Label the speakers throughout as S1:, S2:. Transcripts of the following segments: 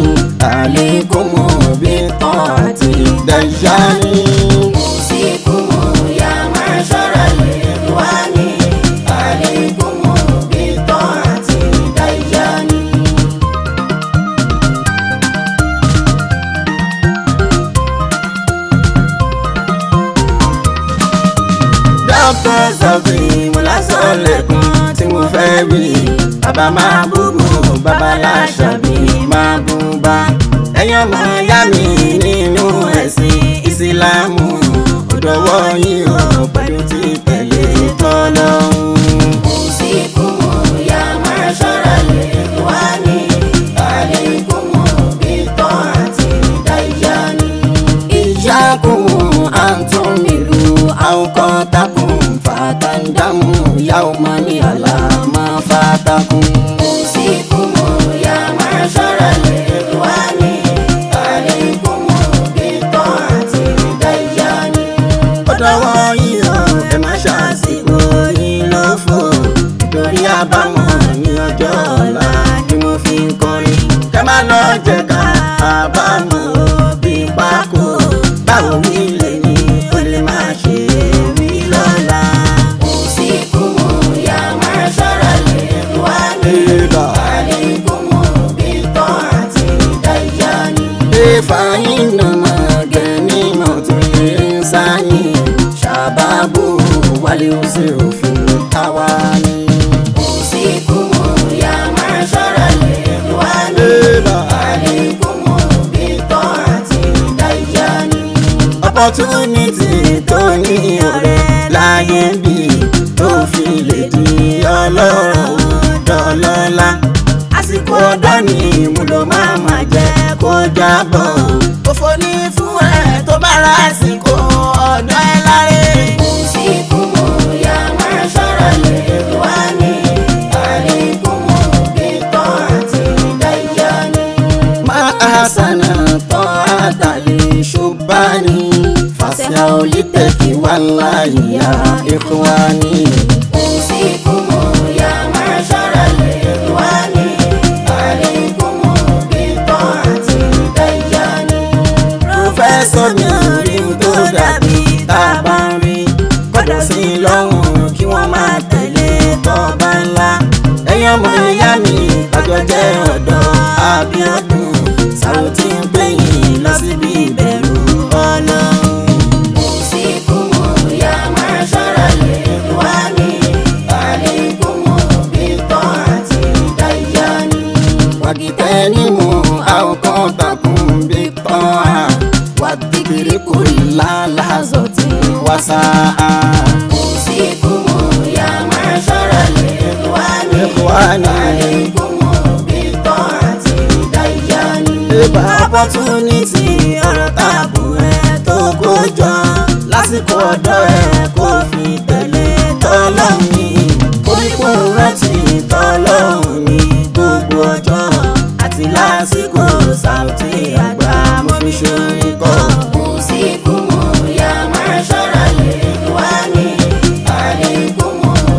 S1: عليكم بطاعة الدجال
S2: أوصيكم يا معشر الإخوان عليكم بطاعة الديان
S1: dókítà sọ̀fì mo lásán lẹ́kùn tí mo fẹ́ wí. bàbá máa búbu bàbá láṣàbí máa bú bá. ẹ̀yin ọmọ ìyá mi nínú ẹ̀sìn ìsìlámù ó dọwọ́ yín o pẹ̀lú ti tẹ̀lé tọ́lọ́hún.
S2: أوصيكم يا معشر الإخوان عليكم بطاعة الديان
S1: إياكم أن تملوا أوقاتكم فتندموا يوما على ما فاتكم.
S2: أوصيكم يا معشر الإخوان عليكم بطاعة الديان
S1: ó dọwọ́ yín o ẹ má ṣàṣìkò yín lófo torí àbámọ̀ ní ọjọ́ ọ̀la ni mo fi ń kọrin kẹ má lọ jẹ ká àbámọ̀ bí pákó báwo wí lè ní o lè má ṣe wí lọ́la.
S2: أوصيكم يا معشر الإخوان عليكم بطاعة الديان
S1: فإنما غنيمة الإنسان شبابه واليسر في التواني
S2: أوصيكم يا معشر الإخوان عليكم بطاعة الديان
S1: opportunity tó ní ọ̀rẹ́ láyé bí tó fi lè di ọlọ́rọ̀ dọ́lọ́lá àsìkò ọ̀dọ́ ni ìmúlò máa ma jẹ́ kó jábọ̀ òfò ní fún ẹ tó bá ra àsìkò ọ̀dọ́ ẹ láre.
S2: أوصيكم يا معشر الإخوان عليكم بطاعة الديان
S1: ما أحسن طاعة لشبان فاسعوا للتقوى والله يا إخواني
S2: أوصيكم يا معشر الإخوان عليكم بطاعة الديان
S1: pòfẹ́sọ̀ mi rí n tó dàbí tá a bá ń rí kọ́dọ̀ sí i lọ́rùn kí wọ́n máa tẹ̀lé tọ́ba ńlá ẹ̀yin ọmọ ìyá mi ọjọ́ jẹ́ ọ̀dọ́ Abíọ́dún Sàrùtì ń gbẹ̀yìn lọ síbi ìbẹ̀rù Ọlọ́run.
S2: أوصيكم يا معشر الإخوان عليكم بطاعة الديان
S1: واجتنبوا أوقاتكم بالطاعة والذكر كل لحظة وساعة
S2: أوصيكم يا معشر الإخوان
S1: إخواني
S2: عليكم بطاعة الديان
S1: Ìbá opportunity ọ̀rọ̀ tààbù ẹ̀ tó kó jọ lásìkò ọ̀dọ́ ẹ̀ kó fi tẹ̀lé tọ́lọ́hún ní koríko rántí tọ́lọ́hún ní gbogbo ọjọ́ àti lásìkò Sàùtì àgbà mo fi ṣorin kọ́.
S2: أوصيكم يا معشر الإخوان عليكم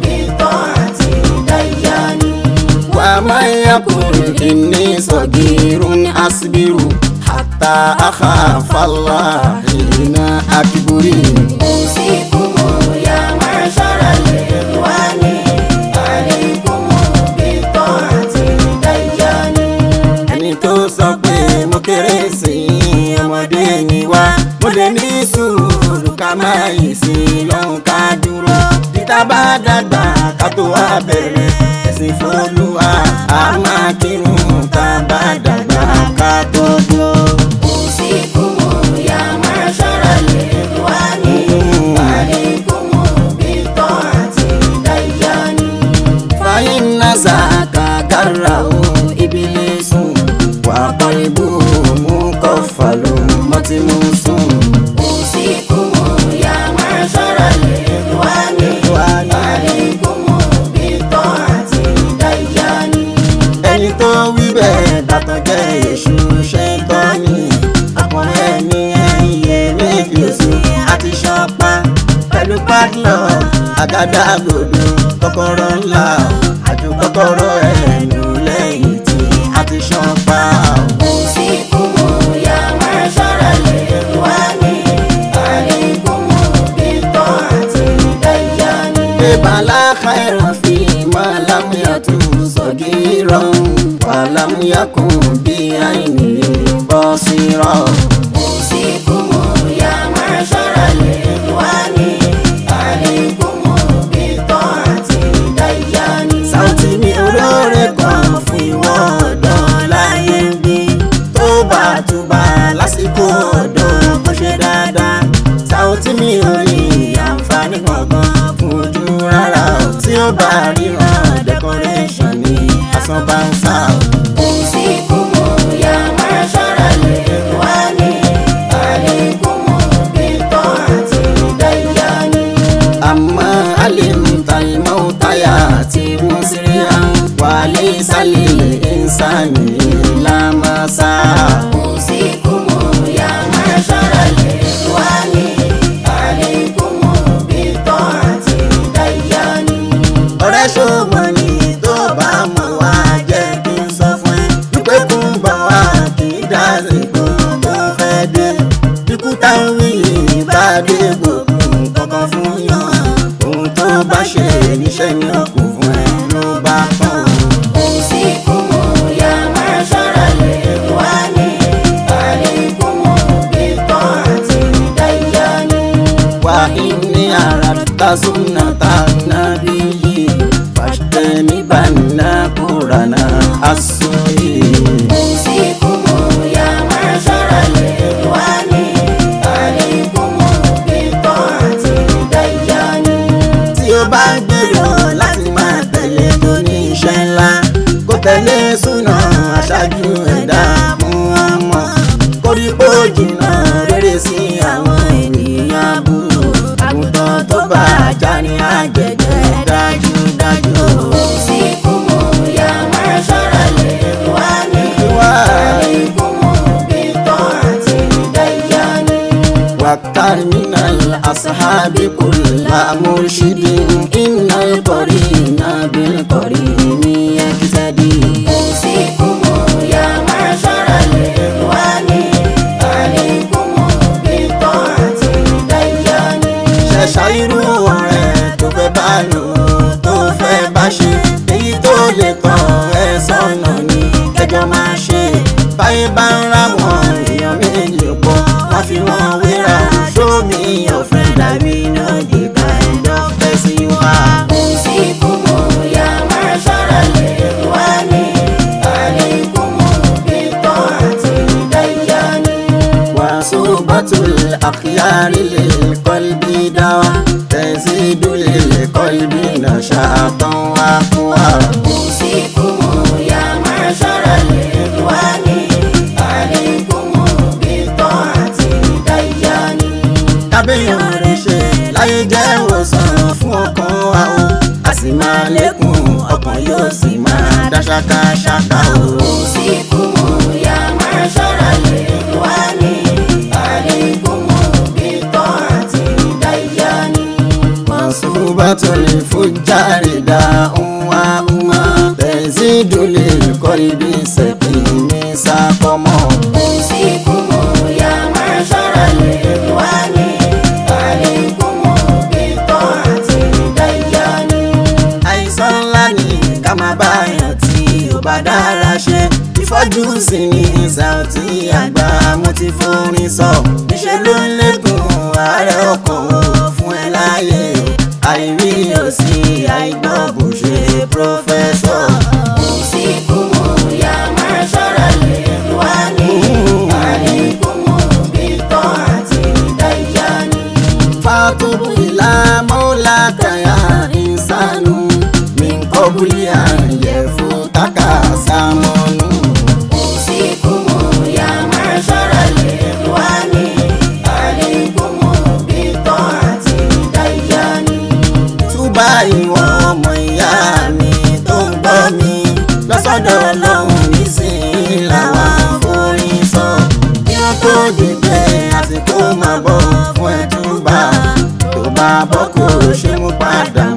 S2: بطاعة الديان
S1: ومن يقل إني صغير أصبر حتى أخاف الله حين أكبر
S2: أوصيكم يا معشر الإخوان عليكم بطاعة الديان
S1: ẹni tó sọ pé mo kéré sí i ọmọdé ni wá mo lè ní sùúrù ká má yìí sí i lọ́hùn ká dúró títà bá dàgbà ká tó wá bẹ̀rẹ̀ ẹ̀sìn fọlùwà á máa kírun ká bá dàgbà ká tó dúró.
S2: أوصيكم يا معشر الإخوان عليكم بطاعة الديان
S1: فإن ذاك كره إبليس وقلبه مكفل متموس
S2: أوصيكم يا معشر الإخوان عليكم بطاعة الديان
S1: ẹni tó wí bẹ́ẹ̀ dàtọ̀ jẹ́ èṣù ṣẹ́ńtọ́nì ọkùnrin ẹni ẹ̀yẹ méjì oṣù àti ṣọpa pẹ̀lú padlock àgádágodo kọ́kọ́rọ́ ńlá àjò kọ́kọ́rọ́ ẹ̀nu lẹ́yìn tí a ti ṣọpa.
S2: أوصيكم
S1: yakun bí àìní bọ́ sí rọ̀.
S2: أوصيكم يا معشر الإخوان عليكم بطاعة ديان
S1: Sáùtì mi olóore kan fún ìwọ ọ̀dọ́ láyé ń bí. Tó bá túbà lásìkò ọ̀dọ́ kó ṣe dáadáa. Sáùtì mi ò rí àǹfààní kankan fún ojú rárá o. Tí ó bá ríran decoration ní asán bá ń sá o.
S2: أوصيكم يا معشر الإخوان عليكم بطاعة ديان
S1: Àmọ́ alimta ìmọ̀ọ́tayà tí wọ́n sì rí àwọn wàlé sálẹ̀ ìsàní lámàsá.
S2: أوصيكم يا معشر الإخوان عليكم بطاعة ديان
S1: ọ̀rẹ́ ṣòwò ni tó bá mọ̀ wá jẹ́ kí n sọ fún ẹ wípé kò ń bọ̀ wá kì í dá sígbó tó fẹ́ dé ikú táwọn yìí bá dé gbogbo kankan fún yàn ohun tó bá ṣe níṣẹ́ ni ó kù fún ẹ ló bá tán.
S2: أوصيكم يا معشر الإخوان عليكم بطاعة ديان
S1: wà ní ara ta súnà ta nàbí yìí fàṣtẹ́mi bá nà kúrà náà aṣọ yìí.
S2: أوصيكم يا معشر الإخوان عليكم بطاعة ديان
S1: tí ó bá gbèrò láti máa tẹ̀lé tó ní iṣẹ́ ńlá kó tẹ̀lé súnà aṣáájú ẹ̀dá mú wọn mọ̀ koríko jìnnà rere sí àwọn ènìyàn burú àgùntàn tó bá ajá ní àjẹjẹ dájúdájú.
S2: أوصيكم يا معشر الإخوان عليكم بطاعة ديان
S1: واختار من الأصحاب كل مرشد إن القرين بالقرين يقتدي
S2: أوصيكم يا معشر الإخوان عليكم بطاعة ديان
S1: ṣẹ̀ṣà irú ọ̀rẹ́ tó fẹ́ bá lò tó fẹ́ bá ṣe èyí tó lè tàn ẹ́ sọ́nà ni kẹjọ máa ṣe báyé bá ń ra wọn èèyàn méjì pọ̀ wọ́n fi wọn wéra show me your friend dàbí no the kind of person you are.
S2: أوصيكم يا معشر الإخوان عليكم بطاعة ديان
S1: وصوبة الأخيار للقلب دواء تزيد للقلب نشاطا وقوى
S2: أوصيكم يا معشر الإخوان عليكم بطاعة ديان
S1: kábíyàn rẹ̀ ṣe láyé jẹ́ ìwòsàn fún ọkàn wa o a sì máa lékún ọkàn yóò sì máa dá ṣákáṣáká o.
S2: أوصيكم يا معشر الإخوان عليكم بطاعة ديان
S1: mọ̀sùbátò lè fújàre dá ńwá ńwá tẹ̀sídò lè kọ́ ibi ṣẹ̀kì ní sákọ́mọ́.
S2: أوصيكم يا معشر الإخوان عليكم بطاعة ديان
S1: àìsàn ńlá ni ká máa bá yàn tí ó bá dára ṣe ìfọ́jú sí ní Saoty àgbà mo ti forin sọ níṣẹ́ ló ń lékun ààrẹ ọkàn o fún ẹ láàyè o àìrí òsì àìgbọ́ bó ṣe pírọ́fẹ́sọ̀.
S2: أوصيكم يا معشر الإخوان عليكم بطاعة ديان
S1: fatubu ila maulaka ya insanu min qabli an yafutaka samanu.
S2: أوصيكم يا معشر الإخوان عليكم بطاعة ديان
S1: túbà ìwọ ọmọ ìyá mi tó ń gbọ́ mi lọ́sọ̀dọ̀ ọlọ́run nísìnyí làwa forin sọ. kí wọ́n tó dìgbẹ́ àsìkò máa bọ̀ fún ẹ túbà tó bá bọ́ kó ṣe mú padà